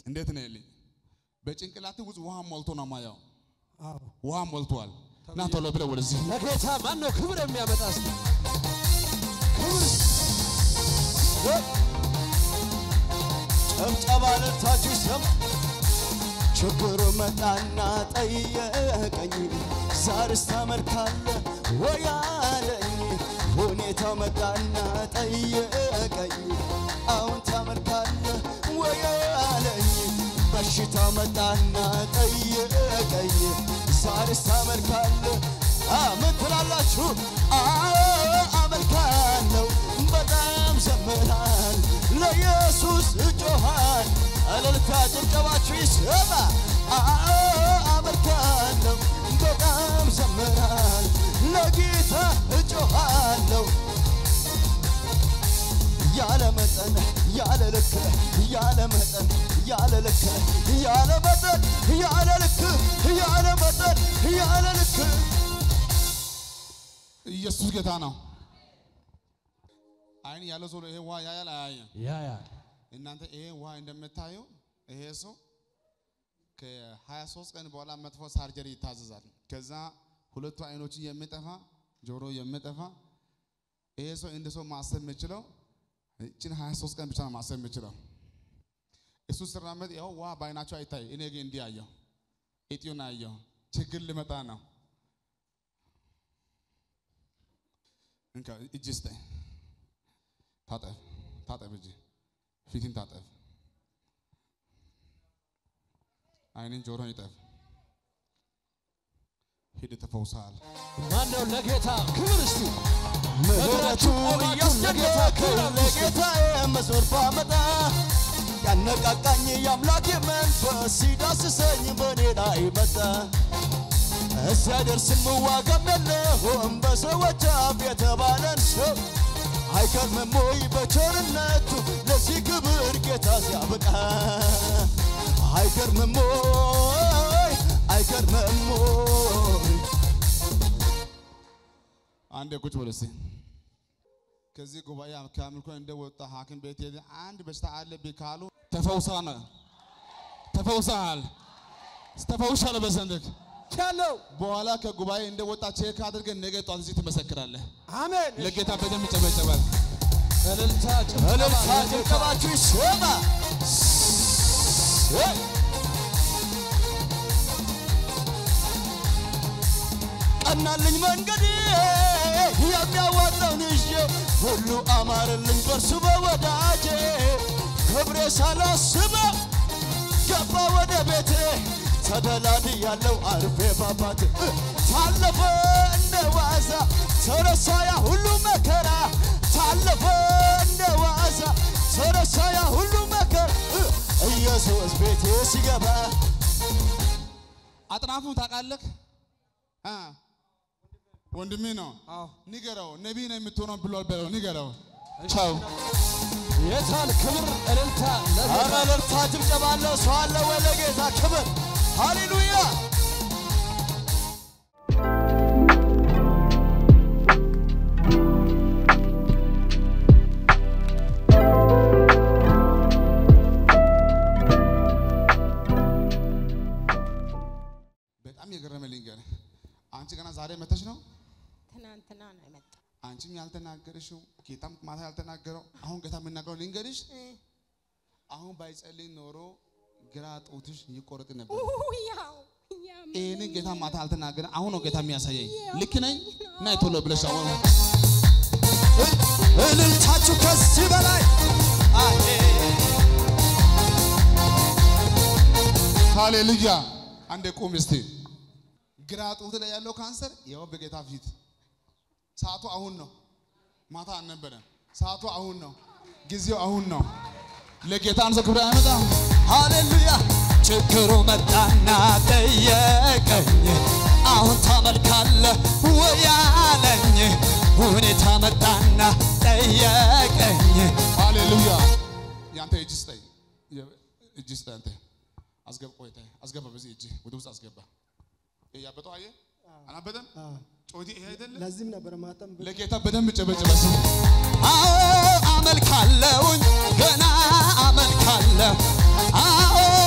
እንዴት ነው ልኝ በጭንቅላት ውስጥ ውሃ ሞልቶ ነው ማየው። አዎ ውሃ ሞልቷል። እና ቶሎ ብለህ ወደዚህ ለጌታ ማን ነው ክብር የሚያመጣ እስቲ ክብር ጨብጨባ ልልታችሁ ሰም ችግሩ መጣና ጠየቀኝ ዛሬስ ታመልካለህ ወይ አለኝ ሁኔታው መጣና ጠየቀኝ አሁን ታመልካለህ ወይ አለኝ በሽታው መጣና ጠየቀኝ ዛሬስ ታመልካለህ አ ምን ትላላችሁ አዎ አመልካለሁ በጣም ዘምራል ለኢየሱስ እጮሃል እልልታ ጭብጨባችሁ ይሰማ አዎ አመልካለሁ በጣም ዘምራል ለጌታ እጮሃለሁ ያለ መጠን ያለ ልክ ያለ መጠን ያለ ልክ ያለ መጠን ያለ ልክ ያለ መጠን ያለ ልክ ኢየሱስ ጌታ ነው። አይን ያለው ሰው ይሄ ውሃ ያያል አያየም? ያ ያ እናንተ ይሄ ውሃ እንደምታዩ ይሄ ሰው ከ23 ቀን በኋላ መጥፎ ሳርጀሪ ይታዘዛል። ከዛ ሁለቱ አይኖች የሚጠፋ ጆሮ የሚጠፋ ይሄ ሰው እንደ ሰው ማሰብ የሚችለው እችን 23 ቀን ብቻ ነው ማሰብ የሚችለው። እሱ ሲራመድ ያው ውሃ በአይናቸው አይታይ፣ እኔ ግን እንዲህ አየሁ፣ እጢውን አየሁ። ችግር ሊመጣ ነው። እንካ እጅ ስጠኝ፣ ታጠብ፣ ታጠብ እጅ ፊትን ታጠብ፣ አይንን ጆሮን ይጠብ። ሂድ ተፈውሰሃል። ማን ነው ለጌታ ክብር እስቲ ምህረቱ እያስደነቀኝ ለጌታዬ መዞር ባመጣ ያነቃቃኝ የአምላኬ መንፈስ ሲዳስሰኝ በኔ ላይ መጣ። እዚያ ደርስም ዋጋም የለውም በሰዎች አፍ የተባለን ሰው አይገርምም ወይ በቸርነቱ ለዚህ ክብር ጌታ ሲያበቃ አይገርምም ወይ አይገርምም ወይ አንዴ ቁጭ በል እስቲ። ከዚህ ጉባኤ ከአምልኮ እንደወጣ ሐኪም ቤት ሄደ አንድ በሽታ አለብህ ካሉ ተፈውሰሃል፣ ተፈውሰሃል፣ ተፈውሻለሁ በዘንድክ ያለው በኋላ ከጉባኤ እንደወጣ ቼክ አድርገን ነገ ጧት እዚህ ትመሰክራለህ። አሜን ለጌታ በደንብ ይጨበጨባል። እልልታ እልልታ ጭብጨባ ጭብጨባችሁ ይሰማ። ቀናልኝ መንገድ የሚያዋጣውን ይዤ ሁሉ አማረልኝ በርሱ በወዳጄ ክብሬ ሳላስበው ገባ ወደ ቤቴ ተደላድ ያለው አርፌ ባባቴ ታለፈ እንደ ዋዛ ተረሳ ያ ሁሉ መከራ ታለፈ እንደ ዋዛ ተረሳ ያ ሁሉ መከራ ኢየሱስ ቤቴ ሲገባ አጥናፉን ታውቃለህ? አ ወንድሜ ነው። አዎ ንገረው፣ ነቢይ ነው የምትሆነው ብሏል በለው። ንገረው። ቻው። የታል ክብር እልልታ ኧረ ለጌታ እልልታ ጭብጨባ አለ ሰው አለ ወይ ለጌታ ክብር ሃሌሉያ በጣም የገረመ ልንገርህ። አንቺ ገና ዛሬ መተሽ ነው ትናንትና ነው የመጣው። አንቺም ያልተናገርሽው ጌታም ማታ ያልተናገረው አሁን ጌታ የምናገረው ልንገርሽ። አሁን ባይጸልይ ኖሮ ግራ ጡትሽ ይቆረጥ ነበር። ያው ያው ይህንን ጌታ ማታ አልተናገረ። አሁን ነው ጌታ የሚያሳየኝ። ልክ ነኝ? ናይ ቶሎ ብለሽ አሁን እልልታችሁ ከዚህ በላይ አሄ ሃሌሉያ። አንዴ ቁም እስቲ። ግራ ጡት ላይ ያለው ካንሰር ያው በጌታ ፊት ሰዓቱ አሁን ነው። ማታ አልነበረም። ሰዓቱ አሁን ነው። ጊዜው አሁን ነው። ለጌታ አንሰ ክብር አይመጣም። ሃሌሉያ ችግሩ መጣና ጠየቀኝ አሁን ታመልካለህ ወይ አለኝ ሁኔታ መጣና ጠየቀኝ ሃሌሉያ። ያንተ እጅ ስጠኝ፣ እጅ ስጠኝ። አንተ አስገባ፣ ቆይታ አስገባ፣ በዚህ እጅ ወደ ውስጥ አስገባ። ይሄ ያበጠው አየህ፣ አናበጠም? ጮቲ ይሄ አይደለ? ለዚህም ነበር ማጠም ለጌታ በደንብ ጨበጭበስ። አዎ አመልካለሁኝ ገና አመልካለሁ አዎ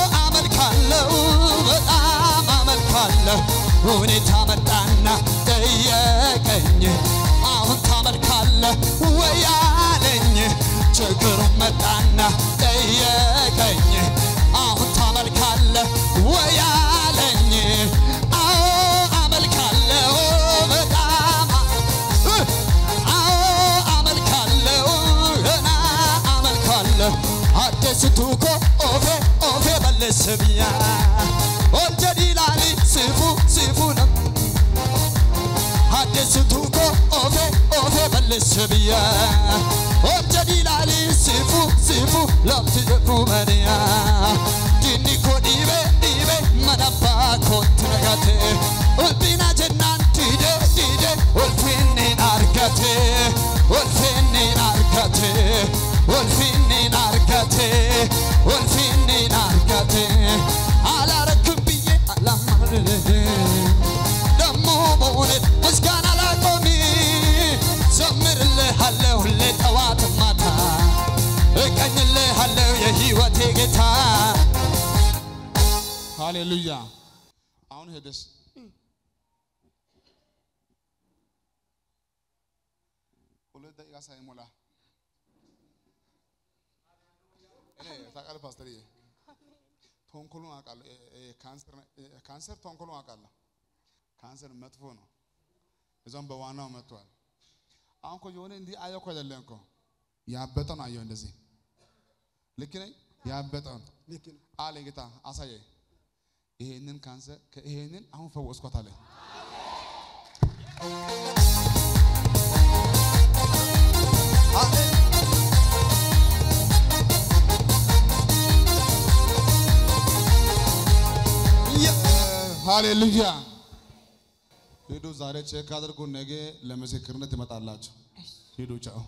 ሁኔታ መጣና ጠየቀኝ አሁን ታመልካለህ ወይ አለኝ ችግሩን መጣና ጠየቀኝ አሁን ታመልካለህ ወይ አለኝ አዎ አመልካለሁ በጣም አዎ አመልካለሁ ገና አመልካለሁ አደስቱ ኮ ኦፌ ኦፌ በልስብያ ኦልጀዲላሊ ስፉ ስፉ ነው አደስቱ ኮ ኦፌ ኦፌ በልስብያ ኦልጀዲላሊ ስፉ ስፉ ለብት ደፉ መንያ ዲኒ ኮ ዲቤ ዲቤ መነባ ኮት ነጋቴ ኡልቢና ጀናን ዲዴ ዲዴ ኡልፊኒን አርገቴ ኡልፊኒን አርገቴ ኡልፊኒን አርገቴ ኡልፊኒን አርገቴ አላረክም ብዬ አላማርር ደሞ በእውነት ምስጋና ላቆሚ ዘምርልሃለሁ ሁሌ ጠዋት ማታ እቀኝልሃለሁ የህይወቴ ጌታ ሃሌሉያ። አሁን ሄደሽ ሁለት ደቂቃ ሳይሞላ እኔ ታውቃለህ ፓስተርዬ፣ ተንኮሉን አውቃለሁ። እ- እ- ካንሰር እ- ካንሰር ተንኮሉን አውቃለሁ። ካንሰር መጥፎ ነው። እዛም በዋናው መጥቷል። አሁን እኮ የሆነ እንዲህ አየሁ እኮ አይደለም እኮ ያበጠውን አየሁ። እንደዚህ ልክ ነኝ? ያበጠውን አለ ጌታ አሳየኝ። ይሄንን ካንሰር ይሄንን አሁን ፈወስኳት አለ። ሃሌሉያ። ሂዱ ዛሬ ቼክ አድርጉ፣ ነገ ለምስክርነት ይመጣላችሁ። ሂዱ ቻው።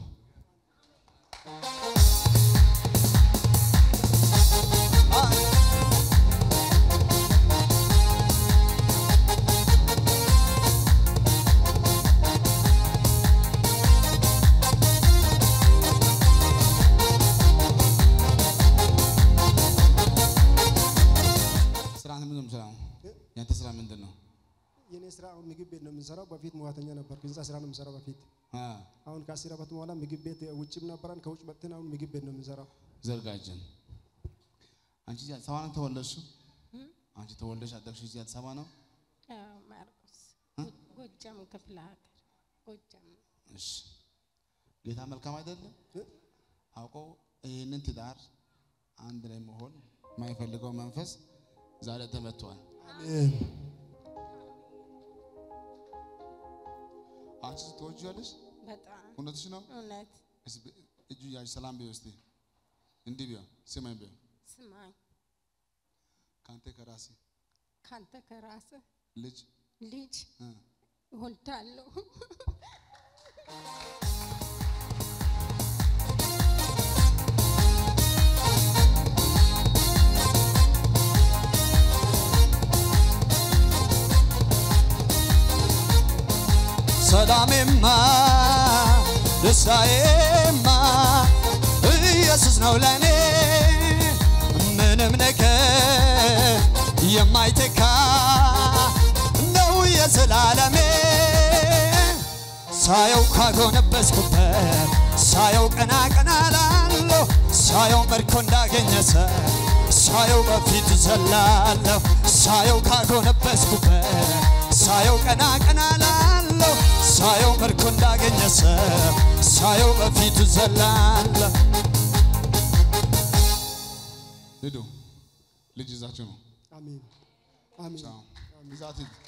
ስራ ምንድን ነው የምትሰራው? ያንተ ስራ ምንድን ነው? የኔ ስራ አሁን ምግብ ቤት ነው የምንሰራው። በፊት ሙያተኛ ነበርኩ። ህንፃ ስራ ነው የምንሰራው በፊት። አ አሁን ከአስር ዓመት በኋላ ምግብ ቤት ውጭም ነበረን። ከውጭ መጥተን አሁን ምግብ ቤት ነው የምንሰራው። ዘርጋጀን አንቺ እዚህ አዲስ አበባ ነው ተወለድሽው? አንቺ ተወልደሽ ያደግሽው እዚህ አዲስ አበባ ነው? አዎ፣ ማርቆስ ጎጃም ክፍለ ሀገር ጎጃም እሺ ጌታ መልካም አይደለም? አውቆ ይህንን ትዳር አንድ ላይ መሆን የማይፈልገው መንፈስ ዛሬ ተመቷል። አሜን። አንቺ ትወጂዋለሽ? በጣም እውነትሽ ነው? እውነት እስኪ እጁ ያዥ ሰላም ቢው እስቲ እንዲህ ቢው ስማኝ ቢው ስማኝ ከአንተ ከራሴ ካንተ ከራስህ ልጅ ልጅ እ እወልዳለሁ። ሰላሜማ ደስታዬማ ኢየሱስ ነው ለኔ ምንም ነገር የማይተካ ነው የዘላለሜ ሳየው ካጎነበስኩበት ሳየው ቀና ቀና ላለሁ ሳየው መርኮ እንዳገኘ ሰው ሳየው በፊት ዘላለሁ ሳየው ካጎነበስኩበት ሳየው ቀና ቀና ላለሁ ሳየው መርኮ እንዳገኘ ሰው ሳየው በፊት ዘላለሁ ሂዱ ልጅ ይዛችሁ ነው አሜን። አሜን። ቻው ይዛት ሂድ